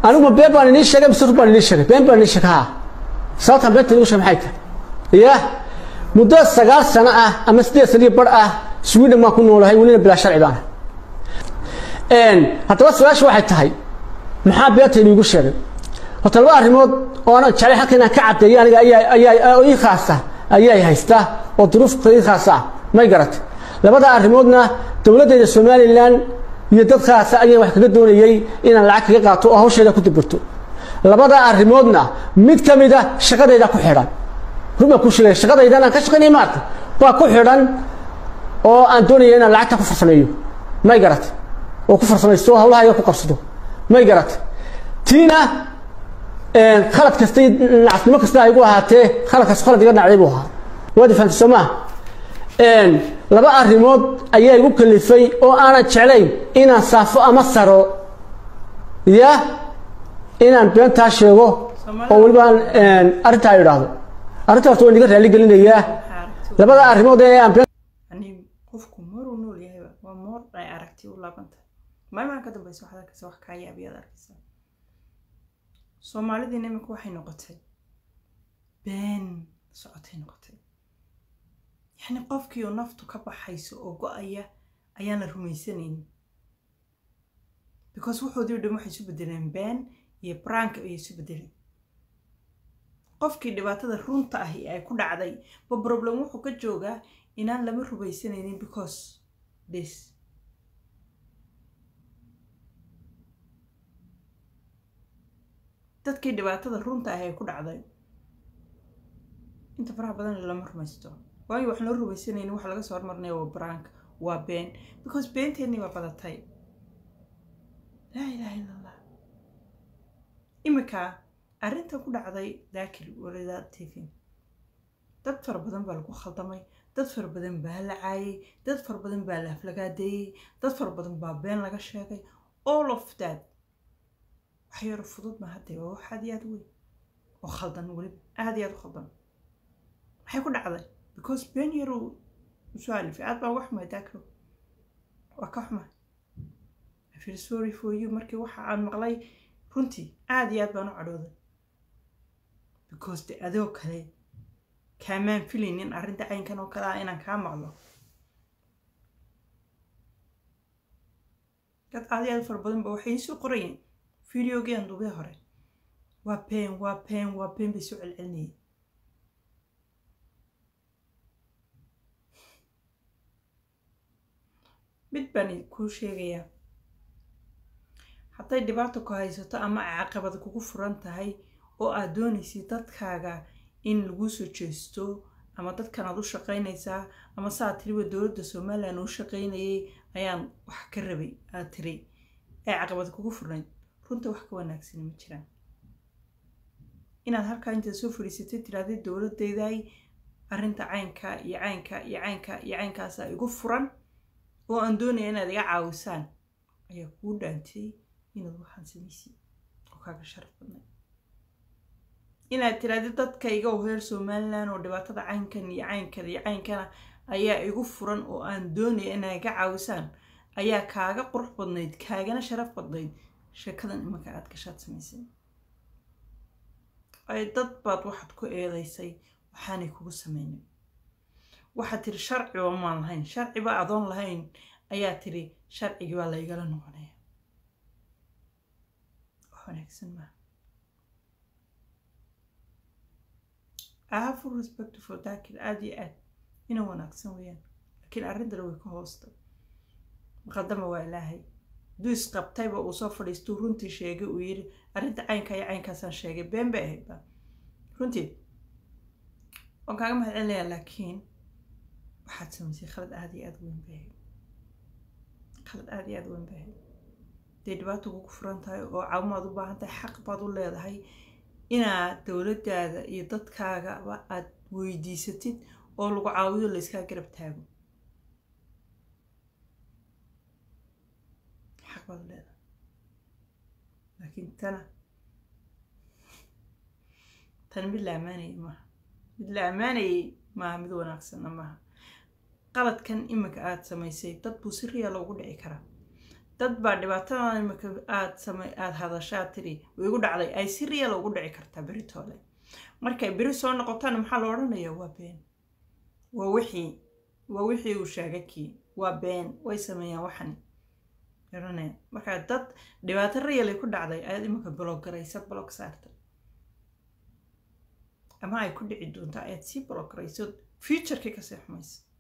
anigu been baan inii sheegay mise run baan inii sheegay been baan inii sheegay haa sababtaan beenta igu sheegay maxay tahay ya muddo sagaal sano ah ama siddeed sano iyo bar ah sweden baan ku noolahay welina bilaa sharci baan haddaba su-aasha waxay tahay maxaa beenta iniigu sheegay horta laba arrimood oo aanan jeclay halka inaan ka caddeeyo aniga ayaa ayaa ii khaasa ayay haysta oo duruufka ii khaasa ah may garatay labada arrimoodna dowladdeeda somalilan iyo dad khaasa ayaan wax kaga doonayey inaan lacag kaga qaato oo hawsheeda ku dabirto labada arrimoodna mid ka mid a shaqadayda ku xidhan run baan ku sheegay shaqadaydan aan ka shaqaynay maarta baa ku xidhan oo aan doonaya inaan lacagta ku farsameeyo may garatay oo ku farsamaysto hawlahayga ku qabsado may garatay tiina khalad kasta nacasnimo kasta ay igu ahaatee khaladkaas khalad iga dhacday buu ahaa waadi fahamtay soo maha laba arrimood ayaa igu kalifay oo aanan jeclayn inaan saafo ama saro ya inaan beentaa sheego oo weliba aan arrintaa idhaahdo arrinta horta waan iga raali gelinayaa labada arrimood ee aan been yani qofku maruu nool yahayba waa moor ay aragti u laabantahay maalmaha ka dambaysa waxaad arkaysa wax kaa yaabiyaad arkaysaa soomaalidiina imika waxay noqotay been socotay noqotay yacni qofkii oo naftu ka baxayso oo go-aya ayaana rumaysanaynin because wuxoodii o dhan waxay isu bedeleen been iyo brank ayay isu bedeleen qofkii dhibaatada runta ahi ay ku dhacday ba problem wuxuu ka joogaa inaan lama rumaysanaynin because this dadkii dhibaatada runta ahi ay ku dhacday inta faraha badan lama rumaysto waayo waxaan loo rumaysanaynin waxa laga soo hormarnaya waa brank waa been because beenteennii waa badatay laa ilaaha illa allah imika arrintan ku dhacday daakil walida t v dad fara badan baa lagu khaldamay dad fara badan baa la caayay dad fara badan baa la aflagaadeeyey dad fara badan baa been laga sheegay all of that wax yaro fudud ma hadda waa wax aad iyo aad weyn oo khaldan weliba aad iyo aad u khaldan maxay ku dhacday because been yaruu usoo alifay aad baa uga xumay daakilo waa ka xumay I feel sorry for you markii waxa aan maqlay runtii aad iyo aad baan u cadhooday because de adoo kale kaamaan filaynin arrinta caynkan oo kale ah inaan kaa maqlo dad aad iyo aad fara badan ba waxay iisoo qorayeen videogean duubee hore waa been waa been waa been bay soo celcelinayeen mid baan kuu sheegayaa hadday dhibaato ku haysato ama ay caqabad kugu furan tahay oo aad doonaysid dadkaaga in lagu soo jeesto ama dadkan aad u shaqaynaysaa ama saa tiriba dowladda somalilan uu shaqaynayay ayaan wax ka rabay aad tiri ee caqabad kugu furnayd runta wax ka wanaagsani ma jiraan inaad halkaa intaad soo fadhiisatay tirahdid dowladayday arrinta caynka iyo caynka iyo caynka iyo caynkaasaa igu furan oo aan doonaya inaad iga caawisaan ayaa kuu dhaantay inaad waxaan samaysid oo kaaga sharaf badnay inaad tirahdid dadkayga oo reer somalilan oo dhibaatada caynkan iyo caynkan iyo caynkana ayaa igu furan oo aan doonaya inaad iga caawisaan ayaa kaaga qurux badnayd kaagana sharaf badnayd sheekadan imanka aad gashaad samaysay ay dad baad waxaad ku eedaysay waxaanay kugu sameynin waxaad tiri sharciba maan lahayn sharciba adoon lahayn ayaa tiri sharcigii baa laygala noqonaya wax wanaagsan maaha I have full respect for daakil aada iyo aad ina wanaagsan weeyaan laakiin arrintana way ka hoosta muqadama waa ilaahay hadduu isqabtayba uu soo fadhiistuu runtii sheegay uu yidhi arrinta caynka iyo caynkaasaan sheegay been bay ahayd ba runtii waan kaaga mahad celinayaa laakiin waxaad samaysay khalad aada iyo aada weyn bay ahayd khalad aada iyo aada weyn bay ahayd dee dhibaato kugu furan tahay oo caawimaad u baahan tahay xaq baad u leedahay inaad dowladdaada iyo dadkaagaba aad weydiisatid oo lagu caawiyo layskaa garab taago xaq baad u leedahay laakiin tana tan mid la ammaanayay maaha mid la ammaanayay maaha mid wanaagsanna maaha qaladkan iminka aada samaysay dad buu si riya loogu dhici karaa dad baa dhibaatadan imika aad same aada hadashaa tiri way igu dhacday ay si real ugu dhici kartaa beritoole markay beri soo noqotaan maxaa la odhanayaa waa been waa wixii waa wixii uu sheegay kii waa been way sameeyaan waxani garanaya markaa dad dhibaato real ay ku dhacday ayaad imika blog garaysa blog saarta ama ay ku dhici doonto ayaad sii blog garayso futurkii kasii xumaysa